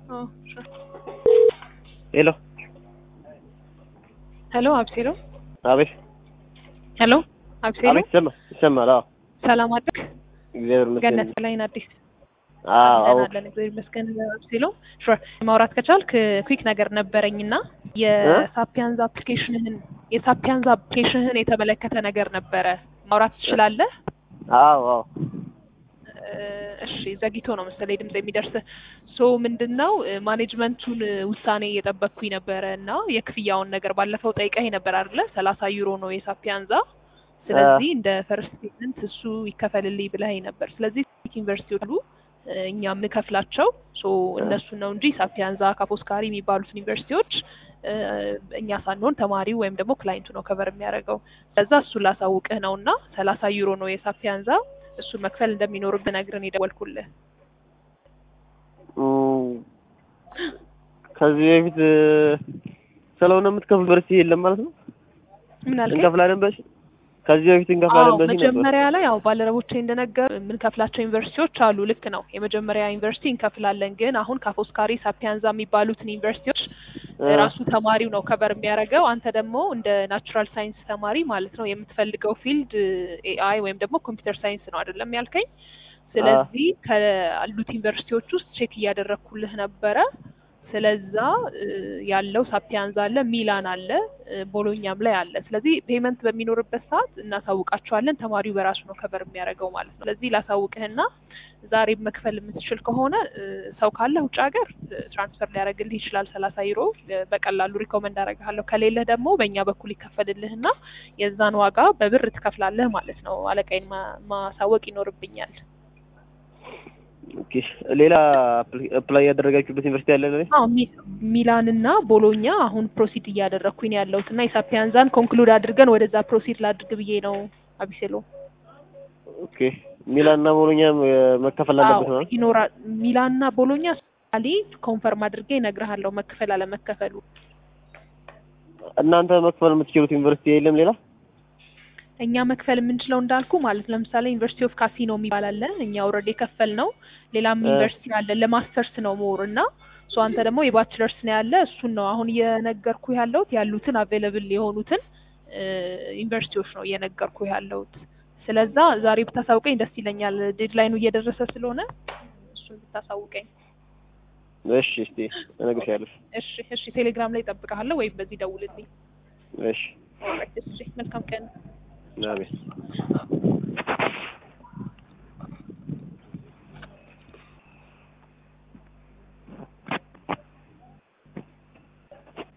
Oh, sure. ሄሎ ሄሎ አብሴሎ አቤት ሄሎ አብሴሎ አቤት ይሰማል ይሰማል አዎ ሰላም አደርክ እግዚአብሔር ይመስገን ገነት ላይን አዲስ አዎ አዎ አለን እግዚአብሔር ይመስገን አብሴሎ ሹር ማውራት ከቻልክ ኩዊክ ነገር ነበረኝና የሳፒያንዝ አፕሊኬሽንህን የሳፒያንዝ አፕሊኬሽንህን የተመለከተ ነገር ነበረ ማውራት ትችላለህ አዎ አዎ እሺ ዘግይቶ ነው መሰለኝ ድምጽ የሚደርስ ሶ ምንድን ነው ማኔጅመንቱን ውሳኔ እየጠበቅኩኝ ነበረ እና የክፍያውን ነገር ባለፈው ጠይቀኝ ነበር አይደለ ሰላሳ ዩሮ ነው የሳፒያንዛ ስለዚህ እንደ ፈርስት ፔመንት እሱ ይከፈልልኝ ብለኸኝ ነበር ስለዚህ ዩኒቨርሲቲዎች አሉ እኛ የምንከፍላቸው ሶ እነሱን ነው እንጂ ሳፒያንዛ ካፖስካሪ የሚባሉት ዩኒቨርሲቲዎች እኛ ሳንሆን ተማሪው ወይም ደግሞ ክላይንቱ ነው ከቨር የሚያደርገው ለዛ እሱን ላሳውቅህ ነው እና ሰላሳ ዩሮ ነው የሳፒያንዛ እሱን መክፈል እንደሚኖርብህ ነግረን የደወልኩልህ ከዚህ በፊት ስለሆነ የምትከፍል ዩኒቨርሲቲ የለም ማለት ነው ምን አልከኝ? እንከፍላለን በሽ ከዚህ በፊት እንከፍላለን አዎ በሽ ነበር መጀመሪያ ላይ ያው ባልደረቦቼ እንደነገር የምንከፍላቸው ዩኒቨርሲቲዎች አሉ። ልክ ነው። የመጀመሪያ ዩኒቨርሲቲ እንከፍላለን፣ ግን አሁን ካፖስካሪ ሳፒያንዛ የሚባሉትን ዩኒቨርሲቲዎች ራሱ ተማሪው ነው ከበር የሚያደርገው። አንተ ደግሞ እንደ ናቹራል ሳይንስ ተማሪ ማለት ነው የምትፈልገው ፊልድ ኤአይ ወይም ደግሞ ኮምፒውተር ሳይንስ ነው አይደለም ያልከኝ? ስለዚህ ካሉት ዩኒቨርሲቲዎች ውስጥ ቼክ እያደረግኩልህ ነበረ። ስለዛ ያለው ሳፒያንዛ አለ፣ ሚላን አለ፣ ቦሎኛም ላይ አለ። ስለዚህ ፔመንት በሚኖርበት ሰዓት እናሳውቃቸዋለን። ተማሪው በራሱ ነው ከበር የሚያደርገው ማለት ነው። ስለዚህ ላሳውቅህና ዛሬ መክፈል የምትችል ከሆነ ሰው ካለ ውጭ ሀገር ትራንስፈር ሊያደርግልህ ይችላል። ሰላሳ ዩሮ በቀላሉ ሪኮመንድ አደርግሃለሁ። ከሌለህ ደግሞ በእኛ በኩል ይከፈልልህና የዛን ዋጋ በብር ትከፍላለህ ማለት ነው። አለቃይን ማሳወቅ ይኖርብኛል። ኦኬ ሌላ አፕላይ ያደረጋችሁበት ዩኒቨርሲቲ አለ ለኔ? አዎ ሚላን እና ቦሎኛ አሁን ፕሮሲድ እያደረግኩኝ ያለሁት እና የሳፒያንዛን ኮንክሉድ አድርገን ወደዛ ፕሮሲድ ላድርግ ብዬ ነው አቢሴሎ። ኦኬ ሚላን እና ቦሎኛ መከፈል አለበት አዎ ማለት ይኖራል። ሚላን እና ቦሎኛ አሊ ኮንፈርም አድርጌ እነግርሃለሁ መክፈል አለመከፈሉ። እናንተ መክፈል የምትችሉት ዩኒቨርሲቲ የለም ሌላ? እኛ መክፈል የምንችለው እንዳልኩ ማለት ለምሳሌ ዩኒቨርሲቲ ኦፍ ካሲኖ የሚባል አለ። እኛ ኦልሬዲ የከፈል ነው። ሌላም ዩኒቨርሲቲ አለ ለማስተርስ ነው ሞር እና ሶ አንተ ደግሞ የባችለርስ ነው ያለ እሱን ነው አሁን እየነገርኩ ያለሁት ያሉትን አቬለብል የሆኑትን ዩኒቨርሲቲዎች ነው እየነገርኩ ያለሁት። ስለዛ ዛሬ ብታሳውቀኝ ደስ ይለኛል። ዴድላይኑ እየደረሰ ስለሆነ እሱን ብታሳውቀኝ። እሺ እስቲ እነግርሻለሁ። እሺ እሺ፣ ቴሌግራም ላይ እጠብቅሃለሁ ወይም በዚህ ደውልልኝ። እሺ እሺ፣ መልካም ቀን። አሜን።